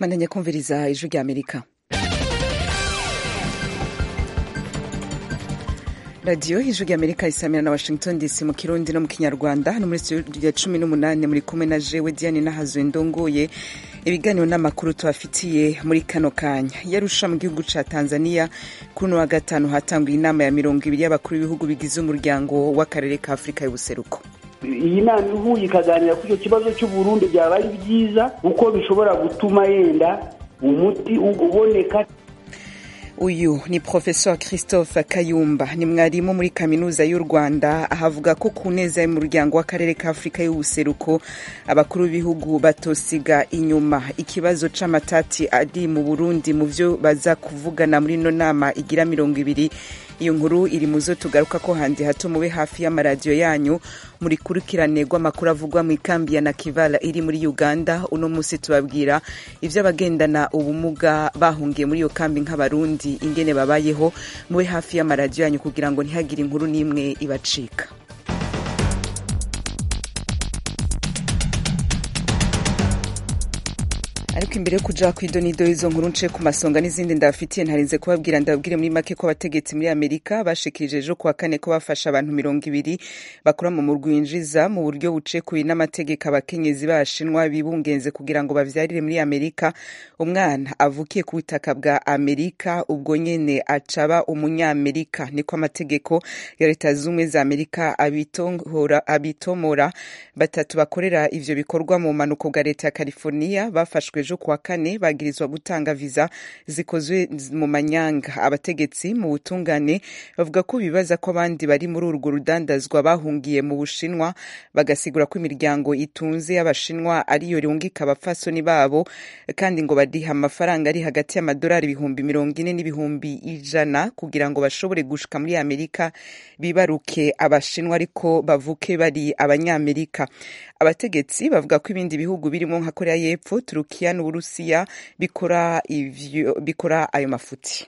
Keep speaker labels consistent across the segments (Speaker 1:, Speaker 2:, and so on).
Speaker 1: bandanya kumviriza ijwi rya amerika radiyo ijwi rya amerika isamira na washington dc mu kirundi no mu kinyarwanda hano muri studio ya cumi n'umunani muri kumwe na jewe diane nahazwe ndongoye ibiganiro n'amakuru tubafitiye muri kano kanya yarusha mu gihugu ca tanzania kuri uno wa gatanu hatanguye inama ya mirongo ibiri y'abakuru b'ibihugu bigize umuryango w'akarere ka afurika y'ubuseruko
Speaker 2: iyi nama ihuye ikaganira kuri icyo kibazo cy'uburundi byaba ari byiza kuko bishobora gutuma yenda umuti uboneka
Speaker 1: uyu ni professor christophe kayumba ni mwarimu muri kaminuza y'u rwanda ahavuga ko ku neza y'umuryango w'akarere ka afurika y'ubuseruko abakuru b'ibihugu batosiga inyuma ikibazo c'amatati ari mu burundi mu vyo baza kuvugana muri ino nama igira mirongo ibiri iyo nkuru iri mu zo tugaruka ko handi hato mube hafi y'amaradiyo yanyu muri kurikirane rw'amakuru avugwa mu ikambi ya nakivala iri muri uganda uno munsi tubabwira ivyo abagendana ubumuga bahungiye muri iyo kambi nk'abarundi ingene babayeho mube hafi y'amaradiyo yanyu kugira ngo ntihagire inkuru n'imwe ibacika ariko imbere yo kuja kw'idonido y'izo nkuru nce ku masonga n'izindi ndabafitiye ntarinze kubabwira ndababwire muri make ko abategetsi muri amerika bashikirije ejo kuwa kane ko bafasha abantu mirongo ibiri bakora mu murwi winjiza mu buryo bucekuye n'amategeko abakenyezi b'abashinwa bibungenze kugira ngo bavyarire muri amerika umwana avukiye ku butaka bwa amerika ubwo nyene acaba umunyamerika niko amategeko ya leta z'ubumwe za amerika abitomora batatu bakorera ivyo bikorwa mu bumanuko bwa leta ya california bafashwe ejo kuwa kane bagirizwa gutanga viza zikozwe mu manyanga abategetsi mu butungane bavuga ko bibaza ko abandi bari muri urwo rudandazwa bahungiye mu bushinwa bagasigura ko imiryango itunze y'abashinwa ariyo rungika abapfasoni babo kandi ngo badiha amafaranga ari hagati y'amadolari ibihumbi mirongo ine n'ibihumbi ijana kugira ngo bashobore gushika muri amerika bibaruke abashinwa ariko bavuke bari abanyamerika abategetsi bavuga ko ibindi bihugu birimo nka korea y'epfo turukiya n'uburusiya bikora ivyo bikora ayo mafuti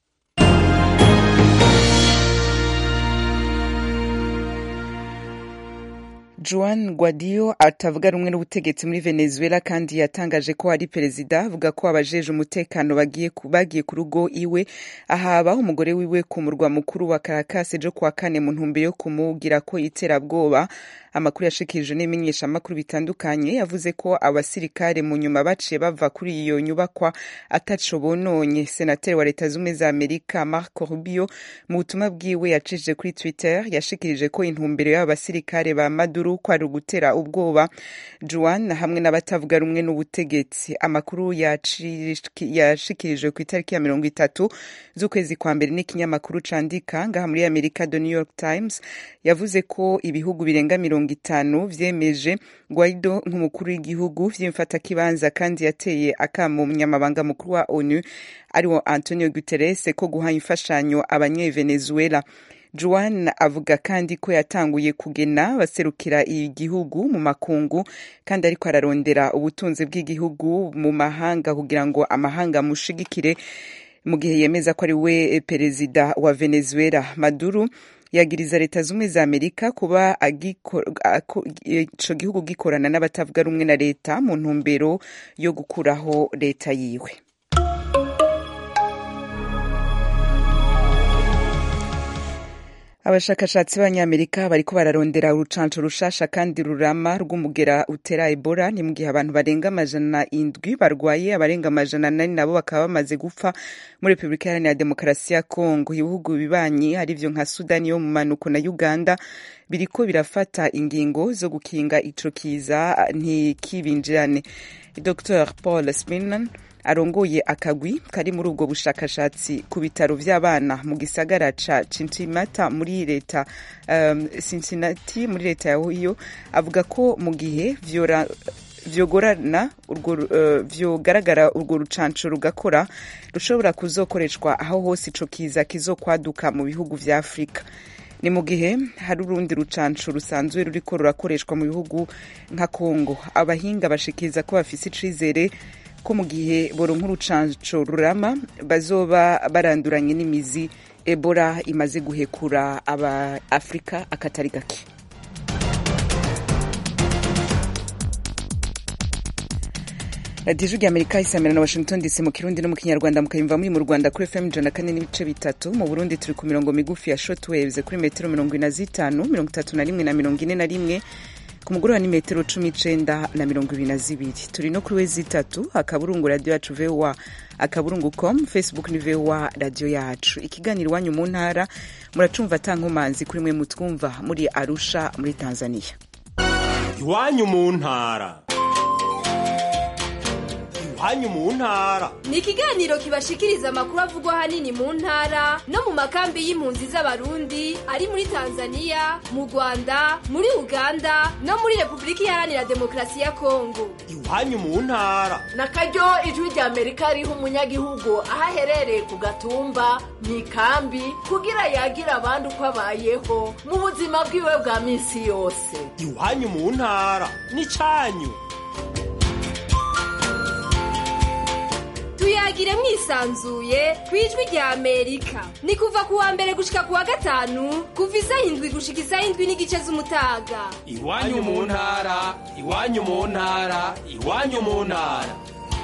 Speaker 1: Juan Guaido atavuga rumwe n'ubutegetsi muri Venezuela kandi yatangaje ko ari perezida avuga ko abajeje umutekano bagiye bagiye ku rugo iwe ahaba umugore wiwe ku murwa mukuru wa Caracas ejo kuwa kane mu ntumbero yo kumugira ko iterabwoba amakuru yashikirije n'imenyeshamakuru bitandukanye yavuze ko abasirikare mu nyuma baciye bava kuri iyo nyubakwa ataco bononye senateri wa leta z'ubumwe za amerika marco rubio mu butumwa bwiwe yacishije kuri twitter yashikirije ko intumbero y'aba basirikare ba maduro ko ari ugutera ubwoba juan hamwe n'abatavuga rumwe n'ubutegetsi amakuru yashikirijwe ku itariki ya mirongo itatu z'ukwezi kwa mbere n'ikinyamakuru candika ngaha muri amerika the new york times yavuze ko ibihugu birenga mirongo itanu vyemeje Guaido nk'umukuru w'igihugu vy'imfatakibanza kandi yateye akamo umunyamabanga mukuru wa onu ariwo antonio guterres ko guha imfashanyo abanyevenezuela Juan avuga kandi ko yatanguye kugena baserukira igihugu mu makungu kandi ariko ararondera ubutunzi bw'igihugu mu mahanga kugira ngo amahanga amushigikire mu gihe yemeza ko ari we perezida wa Venezuela Maduro yagiriza leta z'ubumwe za amerika kuba ico gihugu gikorana n'abatavuga rumwe na leta mu ntumbero yo gukuraho leta yiwe abashakashatsi b'abanyamerika bariko bararondera urucanco rushasha kandi rurama rw'umugera utera ebola ni mu gihe abantu barenga amajana indwi barwaye abarenga amajana nani nabo bakaba bamaze gupfa muri repubulika iharanira demokarasi ya kongo ibihugu bibanyi arivyo nka sudani yo mu manuko na uganda biriko birafata ingingo zo gukinga ico kiza ntikibinjirane dr paul sminan arongoye akagwi kari muri ubwo bushakashatsi ku bitaro vy'abana mu gisagara ca Cincinnati muri leta um, Cincinnati muri leta ya Ohio avuga ko mu gihe vyora vyogorana urwo uh, vyogaragara urwo rucanco rugakora rushobora kuzokoreshwa aho hose ico kiza kizokwaduka mu bihugu vya Afrika ni mu gihe hari urundi rucanco rusanzwe ruriko rurakoreshwa mu bihugu nka Kongo abahinga bashikiriza ko bafise icizere ko mu gihe boronka urucanco rurama bazoba baranduranye n'imizi ebola imaze guhekura aba afurika akatari gake radiyo ijwi ry'amerika isamira na washington dc mu kirundi no mu kinyarwanda mukayumva muri mu rwanda kuri fm ijana kane n'ibice bitatu mu burundi turi ku mirongo migufi ya shotwaves kuri metero mirongo ine na zitanu mirongo itatu na rimwe na mirongo ine na rimwe ku mugoroba ni metero cumi icenda na mirongo ibiri na zibiri turi no kuri wezi itatu akaburungu radiyo yacu voa akaburungu com facebook ni voa radiyo yacu ikiganiro iwanyu mu ntara muracumva atankomanzi kuri mwe mutwumva muri arusha muri tanzania
Speaker 3: iwanyu mu ntara iwanyu mu ntara
Speaker 4: ni ikiganiro kibashikiriza amakuru avugwa ahanini mu ntara no mu makambi y'impunzi z'abarundi ari muri tanzania mu rwanda muri uganda no muri repubulika iharanira demokarasi ya kongo
Speaker 3: iwanyu mu ntara
Speaker 5: na karyo ijwi rya amerika riha umunyagihugu aho aherereye ku gatumba mu ikambi kugira yagira abandi uko abayeho mu buzima bwiwe bwa minsi yose
Speaker 3: iwanyu mu ntara ni cyanyu
Speaker 4: tuyagire mwisanzuye ku ijwi rya amerika ni kuva ku wa mbere gushika ku wa gatanu kuva isaha indwi gushika isaha indwi n'igice z'umutaga
Speaker 3: iwanyu mu ntara iwanyu mu ntara iwanyu mu ntara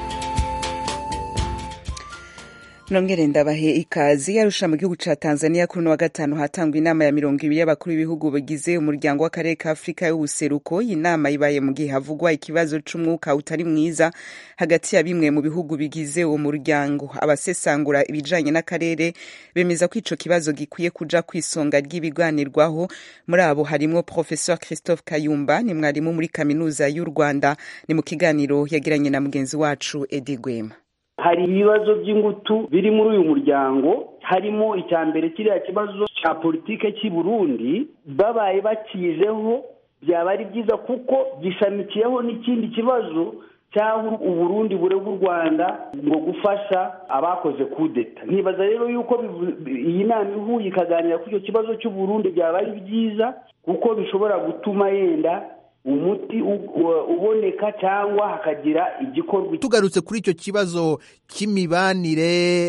Speaker 1: nongere ndabahe ikazi yarusha mu gihugu ca tanzania kuri uno wa gatanu hatangwa inama ya mirongo ibiri y'abakuru b'ibihugu bigize umuryango w'akarere ka afurika y'ubuseruko iyi nama ibaye mu gihe havugwa ikibazo c'umwuka utari mwiza hagati ya bimwe mu bihugu bigize uwo muryango abasesangura ibijanye n'akarere bemeza ko ico kibazo gikwiye kuja kw'isonga ry'ibiganirwaho muri abo harimwo professeur christophe kayumba ni mwarimu muri kaminuza y'u rwanda ni mu kiganiro yagiranye na mugenzi wacu edi gwema
Speaker 2: hari ibibazo by'ingutu biri muri uyu muryango harimo icya mbere kiriya kibazo cya politike cy'i burundi babaye bakijeho byaba ari byiza kuko gishamikiyeho n'ikindi kibazo cy'aho uburundi burega u rwanda ngo gufasha abakoze kudeta ntibaza rero yuko iyi nama ihuye ikaganira kuri icyo kibazo cy'uburundi byaba ari byiza kuko bishobora gutuma yenda umuti uboneka cyangwa hakagira igikorwa
Speaker 6: tugarutse kuri icyo kibazo cy'imibanire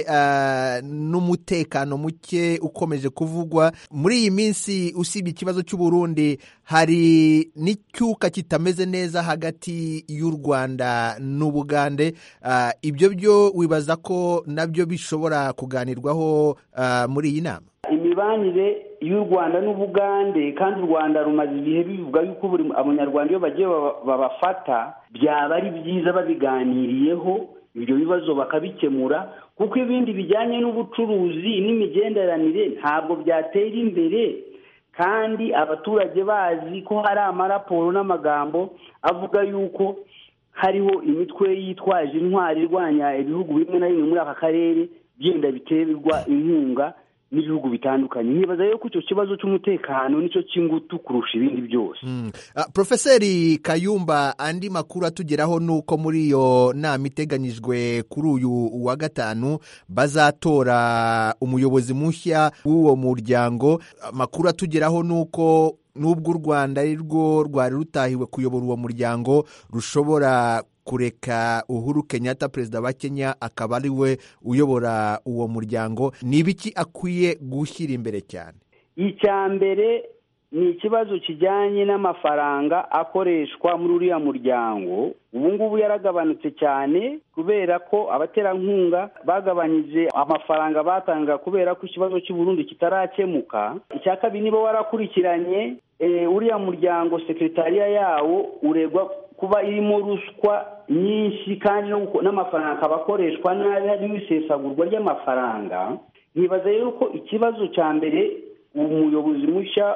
Speaker 6: n'umutekano muke ukomeje kuvugwa muri iyi minsi usibye ikibazo cy'uburundi hari n'icyuka kitameze neza hagati y'u rwanda n'ubugande ibyo byo wibaza ko nabyo bishobora kuganirwaho muri iyi nama
Speaker 2: imibanire y'u rwanda n'ubugande kandi u rwanda rumaze igihe bivuga yuko buri abanyarwanda iyo bagiye babafata byaba ari byiza babiganiriyeho ibyo bibazo bakabikemura kuko ibindi bijyanye n'ubucuruzi n'imigenderanire ntabwo byatera imbere kandi abaturage bazi ko hari amaraporo n'amagambo avuga yuko hariho imitwe yitwaje intwari irwanya ibihugu bimwe na bimwe muri aka karere byenda biterwa inkunga n'ibihugu bitandukanye nkibaza rero ko icyo kibazo cy'umutekano nicyo cy'ingutu kurusha ibindi byose
Speaker 6: porofeseri kayumba andi makuru atugeraho ni uko muri iyo nama iteganyijwe kuri uyu wa gatanu bazatora umuyobozi mushya w'uwo muryango amakuru atugeraho ni uko n'ubwo u rwanda ari rwo rwari rutahiwe kuyobora uwo muryango rushobora kureka uhuru kenyatta perezida wa kenya akaba ari we uyobora uwo muryango ni ibiki akwiye gushyira imbere cyane
Speaker 2: icya mbere ni ikibazo kijyanye n'amafaranga akoreshwa muri uriya muryango ubu ngubu yaragabanutse cyane kubera ko abaterankunga bagabanyije amafaranga batanga kubera ko ikibazo cy'uburundi kitarakemuka icya kabiri niba warakurikiranye uriya muryango sekretariya yawo uregwa kuba irimo ruswa nyinshi kandi n'amafaranga akaba akoreshwa nabi harimo isesagurwa ry'amafaranga ntibaza rero ko ikibazo cya mbere umuyobozi mushya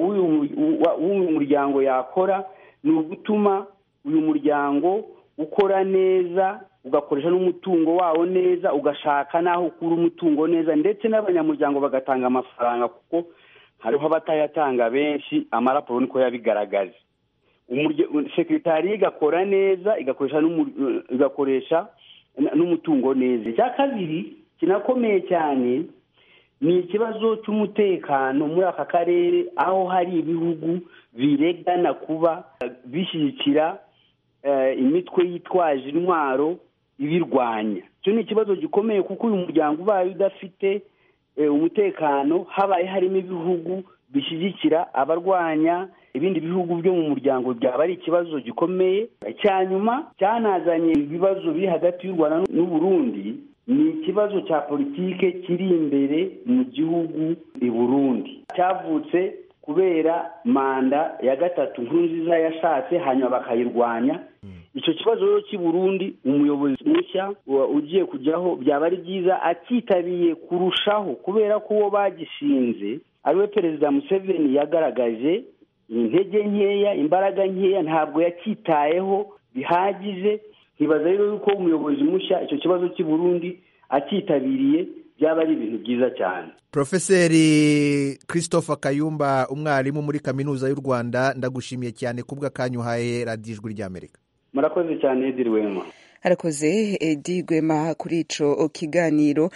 Speaker 2: w'uyu muryango yakora ni ugutuma uyu muryango ukora neza ugakoresha n'umutungo wawo neza ugashaka n'aho ukura umutungo neza ndetse n'abanyamuryango bagatanga amafaranga kuko hariho abatayatanga benshi amaraporo niko yabigaragaje sekretariya igakora neza igakoresha n'umutungo neza icya kabiri kinakomeye cyane ni ikibazo cy'umutekano muri aka karere aho hari ibihugu biregana kuba bishyigikira imitwe yitwaje intwaro ibirwanya icyo ni ikibazo gikomeye kuko uyu muryango ubaye udafite umutekano habaye harimo ibihugu bishyigikira abarwanya ibindi bihugu byo mu muryango byaba ari ikibazo gikomeye icya nyuma cyanazanye ibibazo biri hagati y'u rwanda n'uburundi ni ikibazo cya politike kiri imbere mu gihugu i burundi cyavutse kubera manda ya gatatu nkurunziza yashatse hanyuma bakayirwanya icyo kibazo rero cy'i burundi umuyobozi mushya ugiye kujyaho byaba ari byiza acyitabiriye kurushaho kubera ko uwo bagishinze ariwe perezida museveni yagaragaje intege nkeya imbaraga nkeya ntabwo yacyitayeho bihagije ntibaza rero yuko umuyobozi mushya icyo kibazo cy'i burundi acyitabiriye byaba ari ibintu byiza cyane
Speaker 6: porofeseri christophe kayumba umwarimu muri kaminuza y'u rwanda ndagushimiye cyane kubw'akanyu uhaye radiyo ijwi ry'amerika
Speaker 2: murakoze cyane ediri wema
Speaker 1: harakoze edi rwema kuri ico kiganiro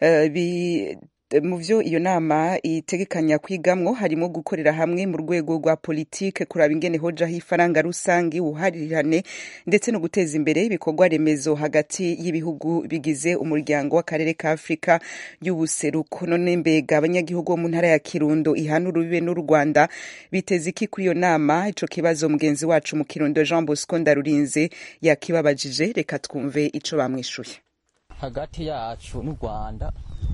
Speaker 1: mu byo iyo nama itegekanya kwigamwo harimo gukorera hamwe mu rwego rwa politike kuraba ingene hojaho ifaranga rusange ubuharirane ndetse no guteza imbere ibikorwa remezo hagati y'ibihugu bigize umuryango w'akarere ka afurika y'ubuseruko none mbega abanyagihugu bo mu ntara ya kirundo ihana urubibe n'u rwanda biteze iki kuri iyo nama ico kibazo mugenzi wacu mu kirundo jean bosco ndarurinze yakibabajije reka twumve ico bamwishuye
Speaker 7: hagati yacu n'u rwanda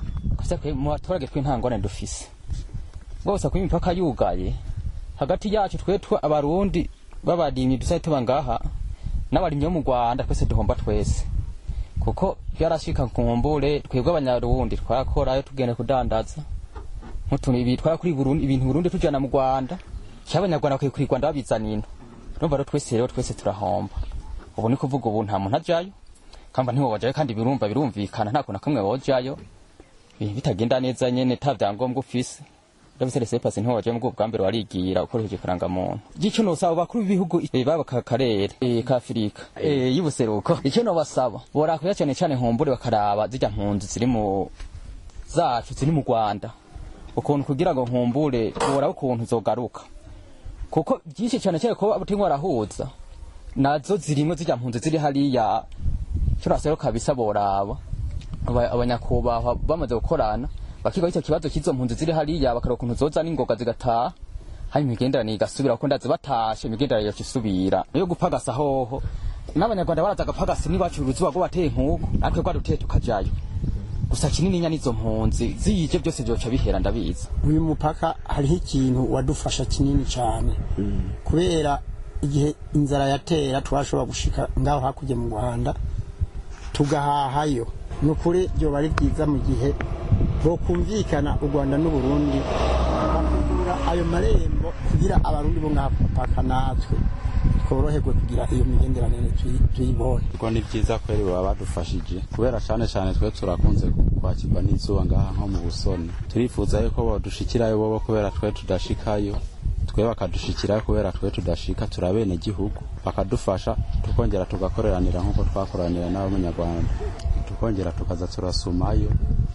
Speaker 7: mu baturage twe nta ngorane dufise bose kuba imipaka yugaye hagati yacu twe abarundi b'abarimyi dusa tuba ngaha n'abarimyi bo mu rwanda twese duhomba twese kuko byarashika ku mbure twebwe abanyarundi twakorayo tugenda kudandaza nk'utuntu ibi twara kuri burundi ibintu burundi tujana mu rwanda cyangwa abanyarwanda bakwiye kuri rwanda babizana ino urumva rero twese rero twese turahomba ubu ni kuvuga ubu nta muntu ajayo kamba ntiwobajayo kandi birumva birumvikana nta kuntu kamwe wojayo bitagenda neza nyene ta vyangombwa ufise ndabise rese pasi ntiho waje mu bwa mbere warigira ukoresheje karanga muntu gico nosaba bakuru b'ibihugu baba ka karere ka Afrika y'ubuseruko icyo no basaba bora kuya cyane cyane nkumbure bakaraba zijya mpunzi ziri mu zacu ziri mu Rwanda ukuntu kugira ngo nkumbure bora ukuntu zogaruka kuko byinshi cyane cyane ko abutingwa arahuza nazo zirimwe zijya mpunzi ziri hariya cyo nasero kabisa boraba abanyakubahwa bamaze gukorana bakiga icyo kibazo cy'izo mpunzi ziri hariya bakareba ukuntu zoza n'ingoga zigataha hari imigenderanire igasubira kuko ndazi batashe imigenderanire yoca isubira yo gupagasa hoho n'abanyarwanda baraza agapagasi n'iwacu uruzuba rwo bateye nk'uko natwe rwaduteye tukajayo gusa kinininya n'izo mpunzi ziyije byose byoca bihera ndabizi
Speaker 8: uyu mupaka hariho ikintu wadufasha kinini cyane kubera igihe inzara yatera twashobora gushika ngaho hakurya mu rwanda tugahahayo ni ukuri byoba ari byiza mu gihe bokumvikana u rwanda n'uburundi bakugura ayo marembo kugira abarundi bo ngaha ku mupaka natwe tworoherwe kugira iyo migenderanire tuyibone
Speaker 9: ubwo ni byiza kweri baba badufashije kubera cyane cyane twe turakunze kwakirwa n'izuba ngaha nko mu busoni turifuza yuko badushikirayo bobo kubera twe tudashikayo twe bakadushikirayo kubera twe tudashika turabene gihugu bakadufasha tukongera tugakoreranira nk'uko twakoranira n'abanyarwanda tukongera tukaza turasumayo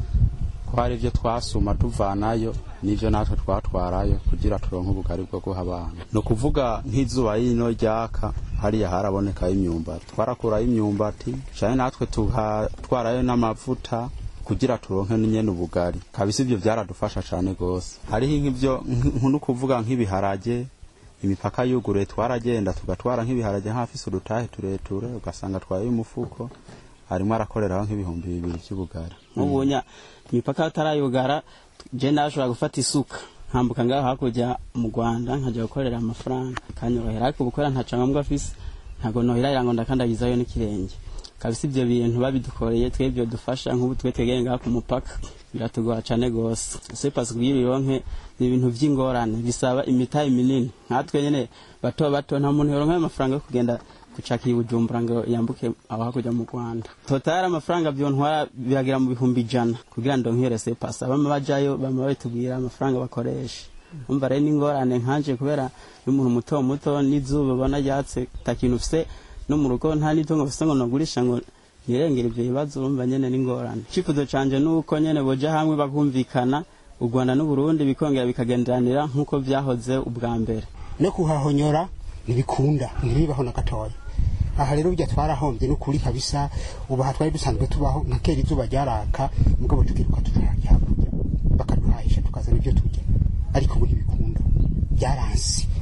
Speaker 9: ko hari ibyo twasuma tuvanayo n'ibyo natwe twatwarayo kugira turonke ubugari bwo guha abantu ni ukuvuga nk'izuba yino ryaka hariya harabonekayo imyumbati twarakurayo imyumbati cyane natwe tugatwarayo n'amavuta kugira turonke nyene ubugari kabisa ibyo byaradufasha cyane gose hariho nk'ibyo nk'uno kuvuga nk'ibiharage imipaka yuguruye twaragenda tugatwara nk'ibiharage nk'afise udutahe tureture ugasanga twaye umufuko harimo arakoreraho nk'ibihumbi bibiri by'ubugari
Speaker 10: nk'ubunya imipaka atarayugara je nashobora gufata isuka nkambuka ngaho hakurya mu rwanda nkajya gukorera amafaranga kanyorohera ariko gukora nta cyangombwa afise ntabwo nohera ngo ndakandagizayo n'ikirenge kabisa ibyo bintu babidukoreye twebwe dufasha nk'ubu twe twegeye ngaha ku mupaka biratugora cyane gose ese pasi kugira uronke ni ibintu by'ingorane bisaba imitahe minini nkatwe nyene bato bato nta muntu yoronka amafaranga yo kugenda gucakira ibujumbura ngo yambuke aho hakurya mu rwanda totari amafaranga byontwara biragira mu bihumbi ijana kugira ngo nkere sepasi abama bajayo bama babitubwira amafaranga bakoresha umva rero n'ingorane nkanje kubera y'umuntu muto muto n'izuba ubona ryatse takintu ufise no mu rugo nta n'itungo ufise ngo nagurisha ngo nirengere ibyo bibazo urumva nyene n'ingorane icyifuzo canje nuko nyene boja hamwe bakumvikana u rwanda n'uburundi bikongera bikagenderanira nk'uko vyahoze ubwa mbere
Speaker 8: no kuhahonyora ntibikunda ntibibaho na gatoya aha rero burya twarahombye n'ukuri kabisa ubu aha twari dusanzwe tubaho nka kera izuba ryaraka mugabo tukiruka tutarajya hakurya bakaduhahisha tukazana ibyo turya ariko ubu ntibikunda byaransi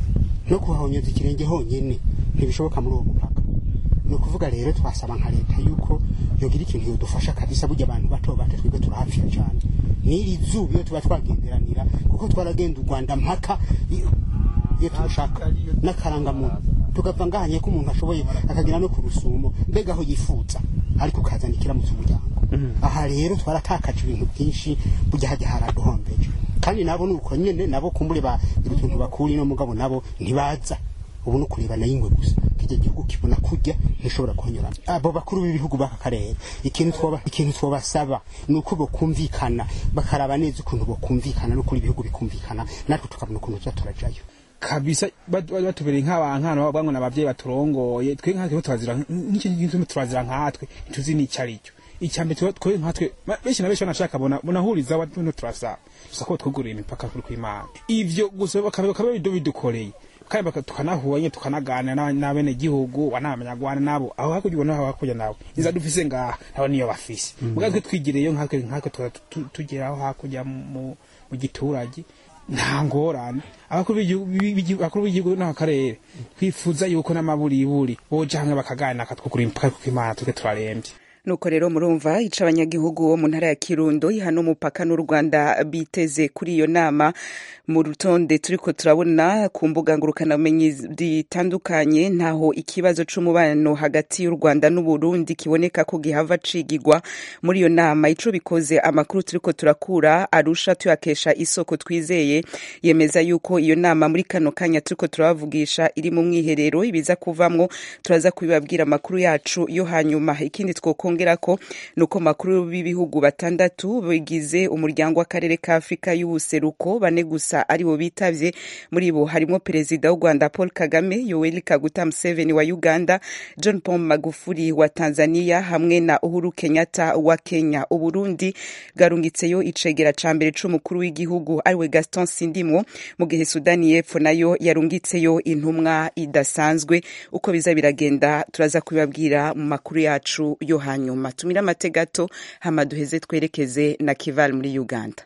Speaker 8: no kuhahonyeza ikirenge honyine ntibishoboka muri uwo mupaka ni ukuvuga rero twasaba nka leta yuko yogira ikintu yodufasha kabisa burya abantu bato bato twebwe turahapfira cyane n'iri zuba iyo tuba twagenderanira kuko twaragenda u rwanda mpaka iyo iyo turushaka n'akarangamuntu tugapfa ngahanye ko umuntu ashoboye akagera no ku rusumo mbega aho yifuza ariko ukazana ikiramutse umuryango aha rero twaratakaje ibintu byinshi burya hajya haraduhombeje kandi nabo nuko nyene nabo kumbure ba utuntu bakuri no mugabo nabo ntibaza ubu no kureba nayo ingwe gusa kijya gihugu kibona kurya ntishobora kunyura abo bakuru b'ibihugu b'aka karere ikintu twoba ikintu twobasaba ni uko bokumvikana bakaraba neza ukuntu bokumvikana no kuri ibihugu bikumvikana natwe tukabona ukuntu tuza turajayo
Speaker 11: kabisa bat- bat- batubereye nk'abankana bavuga ngo n'abavyeyi baturongoye twe nkatwe turazira n'icyo kintu turazira nkatwe ntituzi n'icyo ari cyo icyambere tuba- twe nkatwe ba- benshi na benshi banashaka bona bonahuriza abantu turasaba gusa ko twugurura imipaka kuri kw'imana ivyo gusa bakaba bakaba bido bidukoreye kandi baka- tukanahuye tukanaganira n'aba- n'abene gihugu wanamanyagwana nabo aho hakurya ubona aho hakurya nabo inza dufise ngaha nabo niyo bafise muga twe twigireyo nkatwe nkatwe tuza tu- tugera aho hakurya mu mu giturage nta ngorane abakuru b'igihugu- b'igihugu- abakuru b'igihugu n'akarere twifuza yuko n'amaburiburi boja hamwe bakaganira akatwugura imipaka kuko imana twe turarembye
Speaker 1: nuko rero murumva ica abanyagihugu bo mu ntara ya kirundo ihana umupaka n'u rwanda biteze kuri iyo nama mu rutonde turiko turabona ku mbuga ngurukanabumenyi zitandukanye ntaho ikibazo c'umubano hagati y'u rwanda n'uburundi kiboneka ko gihava cigigwa muri iyo nama ico bikoze amakuru turiko turakura arusha tuyakesha isoko twizeye yemeza yuko iyo nama muri kano kanya turiko turabavugisha iri mu mwiherero ibiza kuvamwo turaza kubibabwira amakuru yacu yo hanyuma ikindi twokongera ko nuko makuru b'ibihugu batandatu bigize umuryango w'akarere ka Afrika y'ubuseruko bane gusa aribo bitavye muri bo harimo perezida w'u Rwanda Paul Kagame Yoweri Kaguta Museveni wa Uganda John Pombe Magufuli wa Tanzania hamwe na Uhuru Kenyatta wa Kenya Uburundi bwarungitseyo icegera ca mbere c'umukuru w'igihugu ariwe Gaston Sindimwo mu gihe Sudani y'Epfo nayo yarungitseyo intumwa idasanzwe uko biza biragenda turaza kubibabwira mu makuru yacu yo hanyuma tumira amate gato hama duheze twerekeze na Kival muri Uganda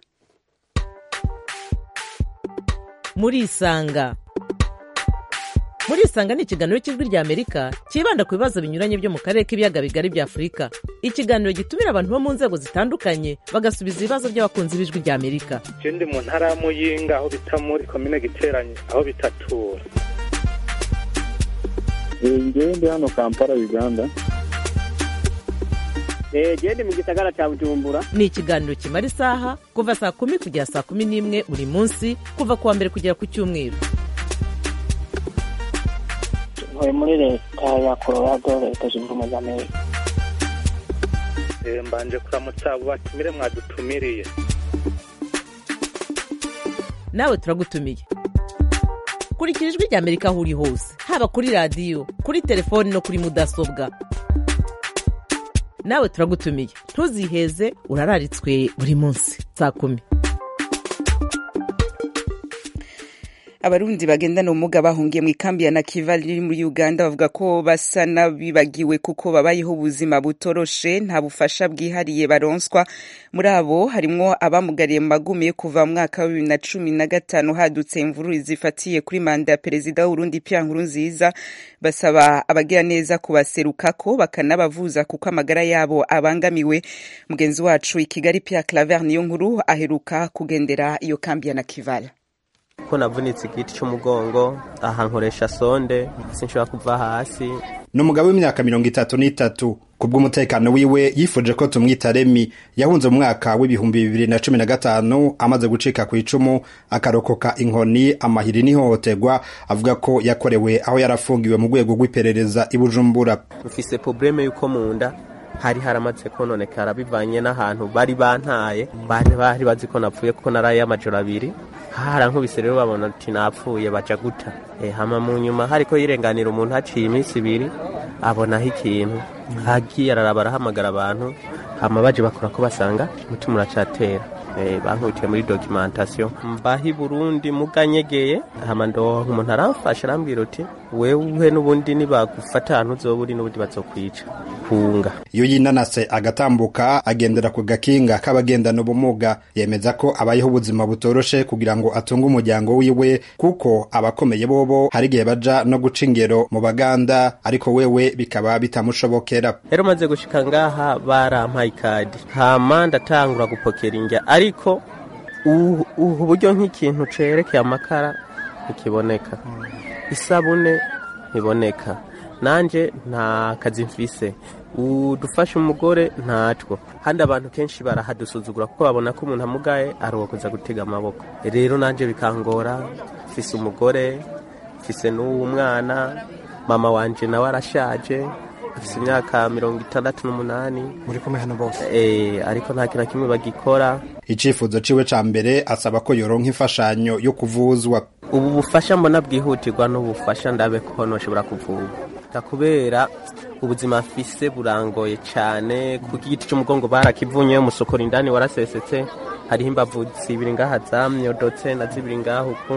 Speaker 12: murisanga murisanga ni ikiganiro cy'ijwi rya amerika cyibanda ku bibazo binyuranye byo mu karere k'ibiyaga bigari bya afurika ikiganiro gitumira abantu bo mu nzego zitandukanye bagasubiza ibibazo by'abakunzi b'ijwi rya amerika
Speaker 13: je ndi mu ntara ya muyinga aho bita muri komine giteranye aho bitatura
Speaker 14: ngewe ndi hano kampala uganda
Speaker 12: gende mu gisagara cya bujumbura ni ikiganiro kimara isaha kuva saa kumi kugera saa kumi n'imwe buri munsi kuva ku wa mbere kugera ku cyumweru
Speaker 15: ntuye muri leta ya colorado leta zunze ubumwe za amerika
Speaker 13: Eh, mbanje kuramutsa abo batumire mwadutumiriye
Speaker 12: nawe turagutumiye kurikira ijwi rya amerika aho uri hose haba kuri radiyo kuri telefoni no kuri mudasobwa nawe turagutumiye ntuziheze urararitswe buri munsi saa kumi
Speaker 1: abarundi bagendana ubumuga bahungiye mu ikambi ya Nakivale iri muri Uganda bavuga ko basa n'abibagiwe kuko babayeho ubuzima butoroshe nta bufasha bwihariye baronswa muri abo harimwo abamugariye mu magume kuva mu mwaka wa bibiri na cumi na gatanu hadutse imvururu zifatiye kuri manda ya perezida w'Urundi Pierre Nkurunziza basaba abagira neza kubaserukako bakanabavuza kuko amagara yabo abangamiwe mugenzi wacu i Kigali Pierre Claver niyo nkuru aheruka kugendera iyo kambi ya Nakivale
Speaker 16: ko navunitse igiti cy'umugongo aha nkoresha sonde sinshobora kuva hasi
Speaker 17: ni umugabo w'imyaka mirongo itatu n'itatu ku bw'umutekano wiwe yifuje ko tumwita remi yahunze mu mwaka w'ibihumbi bibiri na cumi na gatanu amaze gucika ku icumu akarokoka inkoni amahiri n'ihohoterwa avuga ko yakorewe aho yarafungiwe mu rwego rw'iperereza i bujumbura
Speaker 16: mfise probleme y'uko mu nda hari haramaze kononekara bivanye n'ahantu bari bantaye bari bari bazi ko napfuye kuko naraye amajoro abiri harankubise rero babona ati napfuye baja guta e, hama mu nyuma hariko yirenganira umuntu haciye iminsi ibiri abonaho ikintu hagiye araraba arahamagara abantu hama baje bakora ko basanga umutima uracatera e, bankubitiye muri documentation mbahi Burundi muganyegeye hama ndo umuntu aramfasha arambwira uti wewe n'ubundi nibagufata ahantu uzoba uri n'ubundi bazokwica kunga
Speaker 17: iyo yinanase agatambuka agendera ku gakinga k'abagendana ubumuga yemeza ko abayeho ubuzima butoroshe kugira ngo atunge umuryango wiwe kuko abakomeye bobo hari igihe baja no guca ingero mu baganda ariko wewe bikaba bitamushobokera
Speaker 16: rero maze gushika ngaha barampaye ikadi hama ndatangura gupokera indya ariko ubu ubu buryo nk'ikintu cerekeye amakara ntikiboneka isabune ntiboneka nanje nta kazi mfise udufasha umugore ntatwo kandi abantu kenshi barahadusuzugura kuko babona ko umuntu amugaye ari uwo kuza gutega amaboko rero nanje bikangora mfise umugore mfise n'uwo mwana mama wanje nawe arashaje afise imyaka mirongo itandatu n'umunani
Speaker 18: muri kumwe hano bose
Speaker 16: eh ariko nta kintu na kimwe bagikora
Speaker 17: icifuzo ciwe ca mbere asaba ko yoronka imfashanyo yo kuvuzwa
Speaker 16: ubu bufasha mbona bwihutirwa n'ubufasha ndabe ko noshobora kuvurwa kubera ubuzima afise burangoye cyane kuko igiti cy'umugongo barakivunye umusokora indani warasesetse hariho imbavu zibiri ngaha zamyodotse na zibiri ngaha uku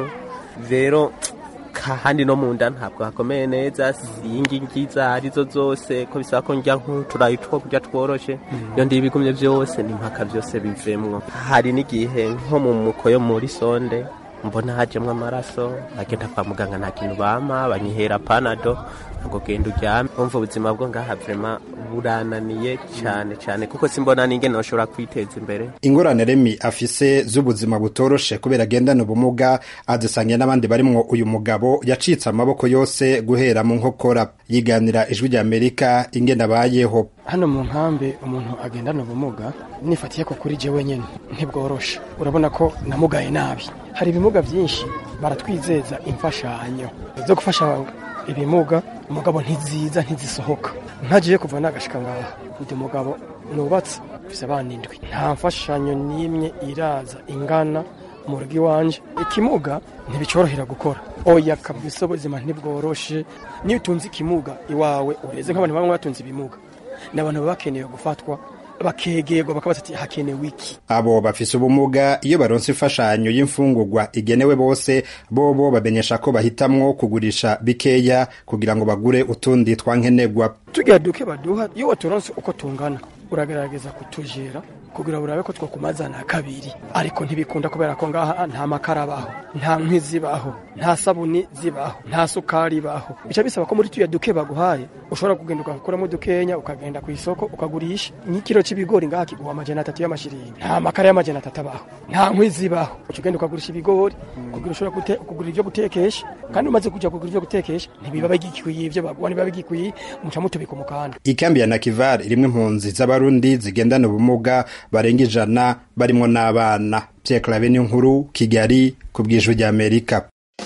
Speaker 16: rero kandi no mu nda ntabwo hakomeye neza singi ngiza arizo zose ko bisaba ko njya nk'uturayi two kurya tworoshe iyo ndi ibigumye byose ni mpaka byose bivemwo hari n'igihe nko mu mukoyo muri sonde mbona hajemwo amaraso agenda kwa muganga nta kintu bama banyihera panado ngo genda uryame umva ubuzima bwo ngaha vrema burananiye cyane cyane kuko simbona n'ingene noshobora kwiteza imbere
Speaker 17: ingorane remi afise z'ubuzima butoroshe kubera agendana ubumuga azisangiye n'abandi barimwo uyu mugabo yacitse amaboko yose guhera mu nkokora yiganira ijwi rya amerika ingene abayeho
Speaker 18: hano mu nkambi umuntu agendana ubumuga nifatiye ko kuri je wenyine ntibworoshe urabona ko namugaye nabi hari ibimuga byinshi baratwizeza imfashanyo zo gufasha ibimuga umugabo ntiziza ntizisohoka ntagiye kuva nagashika ngaha ndi mugabo nubatse mfise abana indwi nta mfashanyo n'imwe iraza ingana mu rugo iwanje ikimuga ntibicorohera gukora oya kabisa ubuzima ntibworoshe niyo utunze ikimuga iwawe ureze nk'abantu bamwe batunze ibimuga ni abantu baba bakeneye gufatwa bakegerwa bakabaza ati hakenewe iki
Speaker 17: abo bafise ubumuga iyo baronse imfashanyo y'imfungurwa igenewe bose bobo bamenyesha ko bahitamwo kugurisha bikeya kugira ngo bagure utundi twankenegwa
Speaker 18: tugira duke baduha iyo waturonse uko tungana uragerageza kutujera kugira urabe ko twakumazana kabiri ariko ntibikunda kubera ko ngaha nta makara abaho nta nkwi zibaho nta sabuni zibaho nta sukari ibaho bica bisaba ko muri tuya duke baguhaye ushobora kugenda ugakuramo dukenya ukagenda ku isoko ukagurisha nk'ikiro c'ibigori ngaha kiguha amajana atatu y'amashiringi nta makara y'amajana atatu abaho nta nkwi zibaho uca ugenda ukagurisha ibigori kugira ushobora gute- kugura ivyo gutekesha kandi umaze kuja kugura ivyo gutekesha ntibiba bigikwiye ivyo baguha ntibiba bigikwiye muca mutubika umukanda
Speaker 17: ikambi ya nakivar irimwo impunzi z'abarundi zigendana ubumuga barenga ijana barimwo n'abana pierre clave niyo nkuru kigali ku bw'ijwi rya amerika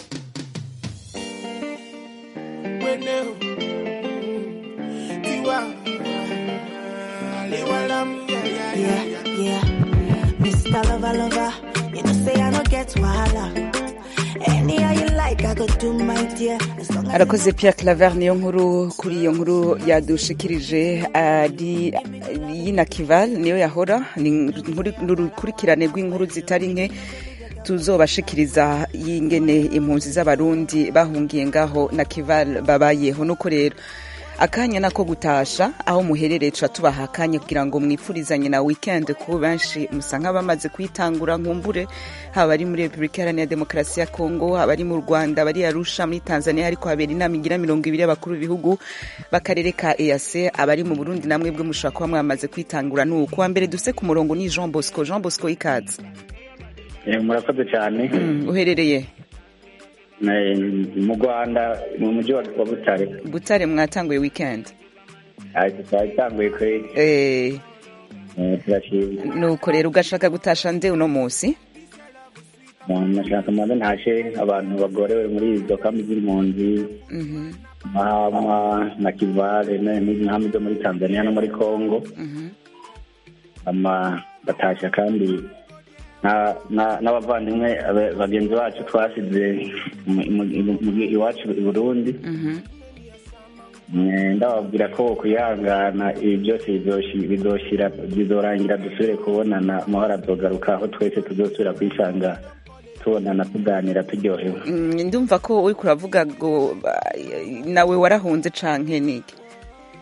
Speaker 19: Yeah, yeah. Mr. Lover, lover, you know say I don't get wahala. Any how you like, I go do my dear. As long as
Speaker 1: arakoze Pierre Claver niyo nkuru kuri iyo nkuru yadushikirije ari y'inakival niyo yahora ni inkuru- ni urukurikirane rw'inkuru zitari nke tuzobashikiriza y'ingene impunzi z'abarundi bahungiye ngaho na kival babayeho nuko rero akanya nako gutasha aho muherereye tuba tubaha akanya kugira ngo mwifurizanye na weekend kuko benshi musa nk'abamaze kuyitangura nkumbure haba ari muri repubulika iharanira demokarasi ya kongo haba ari mu rwanda bari arusha muri tanzania ariko habera inama igira mirongo ibiri y'abakuru b'ibihugu b'akarere ka eac abari mu burundi namwe bwe mushobora kuba mwamaze kwitangura ni uku wa mbere duse ku murongo ni jean bosco jean bosco ikaze
Speaker 14: Eh, murakoze cyane
Speaker 1: uherereye
Speaker 14: Eh, mu rwanda mu mujyi wa wa butare
Speaker 1: butare mwatanguye weekend
Speaker 14: Ah, twatanguye kweli
Speaker 1: eh
Speaker 14: Eh, turashimye
Speaker 1: nuko rero ugashaka gutasha nde uno munsi
Speaker 14: nashaka maze ntashe abantu bagorewe muri izo kambi z'impunzi
Speaker 1: Mhm,
Speaker 14: mahama na kivale na- n'inkambi zo muri tanzania no muri congo
Speaker 1: mhm.
Speaker 14: ama batasha kandi na- na- n'abavandimwe abe- bagenzi bacu twasize mu- mu- mu- iwacu i burundi
Speaker 1: Mhm.
Speaker 14: Eh, ndababwira ko kwihangana ibi byose bizoshi- bizoshira bizorangira dusubire kubonana amahoro azogaruka aho twese tuzosubira kwisanga tubonana tuganira turyohewe
Speaker 1: Mm, ndumva ko uri kuravuga ngo ba- nawe warahunze canke niki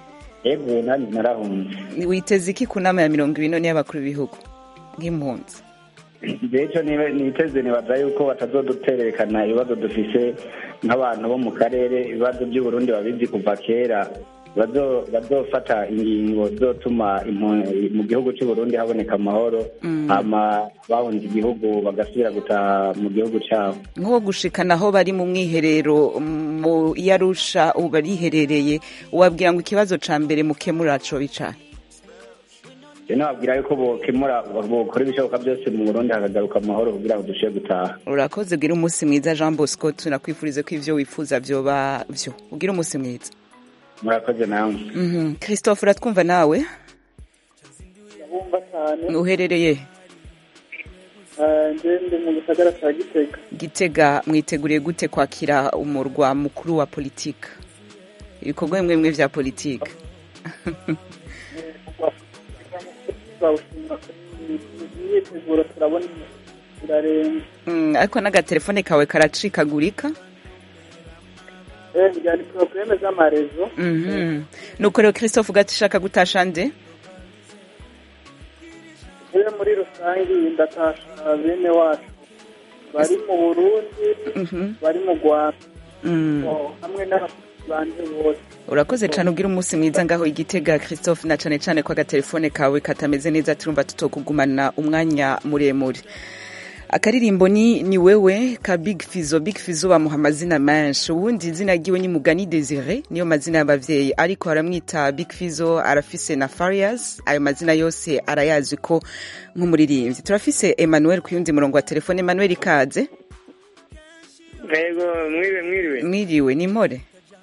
Speaker 14: yego nanjye narahunze
Speaker 1: witeze iki ku nama ya mirongo ibiri none y'abakuru b'ibihugu nk'impunzi
Speaker 14: rero niteze nibaza yuko batazoduterekana ibibazo dufise nk'abantu bo mu karere ibibazo by'uburundi babizi kuva kera bazo- bazofata ingingo zotuma impu- mu gihugu cy'uburundi haboneka amahoro
Speaker 1: Mm.
Speaker 14: hama bahunze igihugu bagasubira gutaha mu gihugu cyabo
Speaker 1: nko gushikana aho bari mu mwiherero mu yarusha ubu bariherereye wabwira ngo ikibazo ca mbere mukemura co bicaye
Speaker 14: rero nababwira yuko bokemura bokora ibishoboka byose mu burundi hakagaruka amahoro kugira ngo dushobore gutaha
Speaker 1: urakoze ugira umunsi mwiza jean bosco tunakwifurize ko ivyo wifuza vyoba vyo ugira umunsi mwiza
Speaker 14: murakoze namwe
Speaker 1: Mhm. christophe uratwumva nawe
Speaker 20: ndabumva cyane
Speaker 1: uherereye
Speaker 20: Eh, nje ndi mu gisagara cya gitega
Speaker 1: gitega mwiteguriye gute kwakira umurwa mukuru wa politika ibikorwa bimwe bimwe vya politika
Speaker 20: twawushima imyiteguro turabona irarenga
Speaker 1: Mm, ariko n'agatelefone kawe karacikagurika
Speaker 20: Eh, njyana porogaramu z'amarezo
Speaker 1: Mhm. nuko rero christophe ugashaka gutasha nde
Speaker 20: yewe muri rusange ndatasha bene wacu bari mu burundi bari mu rwanda
Speaker 1: Mm.
Speaker 20: Oh, hamwe n'abakozi banje bose
Speaker 1: urakoze cyane ugira umunsi mwiza ngaho igitega christophe na cyane cyane ko agatelefone kawe katameze neza turumva tutokugumana umwanya muremure akaririmbo ni ni wewe ka big fizo big fizo bamuha amazina menshi ubundi izina ryiwe ni mugani desire niyo mazina y'abavyeyi ariko aramwita big fizo arafise na farias ayo mazina yose arayazi ko nk'umuririmbyi turafise emmanuel ku yundi murongo wa telefone emmanuel ikaze
Speaker 21: Yego, mwiriwe mwiriwe.
Speaker 1: mwiriwe ni mpore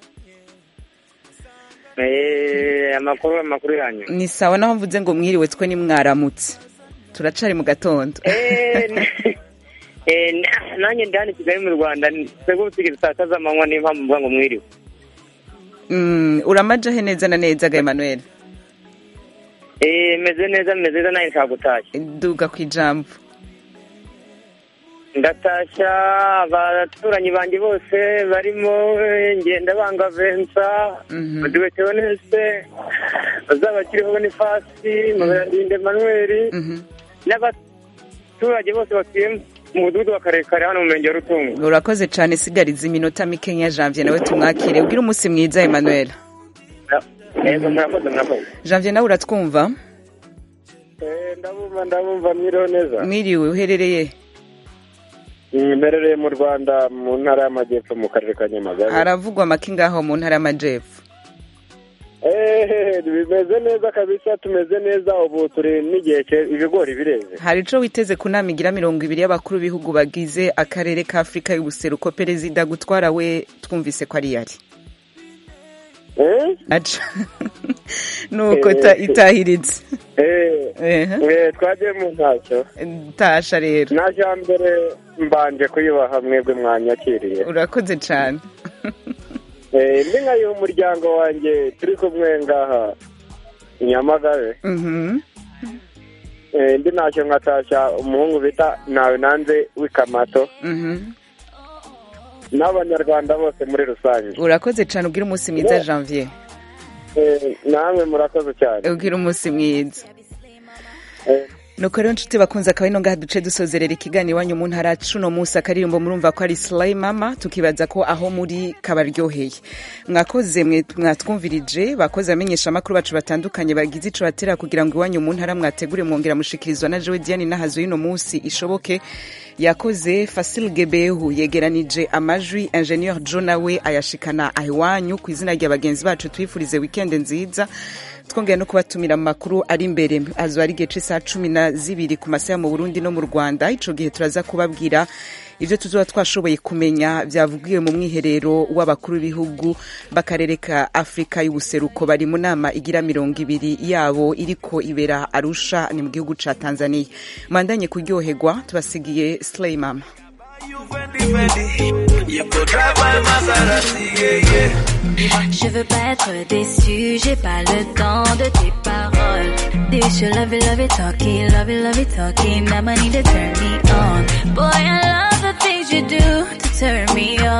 Speaker 21: Eh, amakuru amakuru yanyu.
Speaker 1: ni sawa naho mvuze ngo mwiriwe twe ni mwaramutse turacari mu gatondo
Speaker 21: Eh, n- eh, na- nanjye ndi hano i Kigali mu Rwanda twebwe ubusigiri saa sita z'amanywa niyo mpamvu mvuga ngo mwiriwe.
Speaker 1: Mm, uramajahe neza na neza ga emmanuel
Speaker 21: Eh, meze neza meze neza nanjye nshaka gutashya.
Speaker 1: duga ku ijambo
Speaker 21: Ndatashya abaturanyi banjye bose barimo eh, Ngendabanga Vincent, Madiwe Theoneste, Uzabakiriho Bonifasi, Muberandinde Emmanuel, n'abaturage bose batuye mu mudugudu wa Karekare hano mu murenge wa Rutungo.
Speaker 1: urakoze cyane sigariza iminota mikenya janvier nawe tumwakire ubwire umunsi mwiza emmanuel
Speaker 21: Yego, murakoze murakoze.
Speaker 1: janvier nawe uratwumva
Speaker 21: Eh, ndabumva ndabumva mwiriwe neza
Speaker 1: mwiriwe uherereye
Speaker 21: mperereye mu rwanda mu ntara y'amajyepfo mu karere ka nyamagabe
Speaker 1: haravugwa amaki ngaho mu ntara y'amajepfo
Speaker 21: ehehe bimeze neza kabisa tumeze neza ubu turi n'igihe cye- ibigori bireze
Speaker 1: hari ico witeze ku nama igira mirongo ibiri y'abakuru b'ibihugu bagize akarere ka afurika y'ubuseruko perezida gutwara we twumvise ko ari yari aca nuko ta- itahiritse
Speaker 21: Eh, twagiye mu ntacyo
Speaker 1: tasha rero
Speaker 21: naje mbere mbanje kuyubaha mwebwe mwanyakiriye
Speaker 1: urakoze cyane
Speaker 21: Eh, ndi nkayiha umuryango wanjye turi kumwe ngaha i nyamagabe
Speaker 1: Mhm.
Speaker 21: Eh, ndi ntacyo nkatashya umuhungu bita nawe nanze w'ikamato
Speaker 1: Mhm.
Speaker 21: n'abanyarwanda bose muri rusange
Speaker 1: urakoze cyane ubwire umunsi mwiza janvier
Speaker 21: Eh, namwe murakoze cyane
Speaker 1: ubwire umunsi mwiza nuko rero nshuti bakunze akaba ino ngaha duce dusozerera ikiganiro iwanyu mu ntara cuno munsi akaririmbo murumva ko ari slay mama tukibaza ko aho muri kabaryoheye mwakoze mwe mwatwumvirije bakoze amenyesha amakuru bacu batandukanye bagize ico batera kugira ngo iwanyu mu ntara mwategure mwongera mushikirizwa na Joe Diane nahazo y'ino munsi ishoboke yakoze Fasil Gebehu yegeranije amajwi Ingenieur John nawe ayashikana ahiwanyu ku izina rya bagenzi bacu twifurize weekend nziza twongeye no kubatumira mu makuru ari imbere azo ari igihe c'isaha cumi na zibiri ku masaha mu burundi no mu rwanda ico gihe turaza kubabwira ivyo tuzoba twashoboye kumenya vyavugiwe mu mwiherero w'abakuru b'ibihugu b'akarere ka afurika y'ubuseruko bari mu nama igira mirongo ibiri yabo iriko ibera arusha ni mu gihugu ca tanzania mwandanye kuryoherwa tubasigiye slay mama
Speaker 3: You could drive my Maserati, yeah, yeah.
Speaker 22: Je veux pas être déçu, j'ai pas le temps de tes paroles. This your love it, love it, talking, love it, love it, talking. Now I need to turn me on. Boy, I love the things you do to turn me on.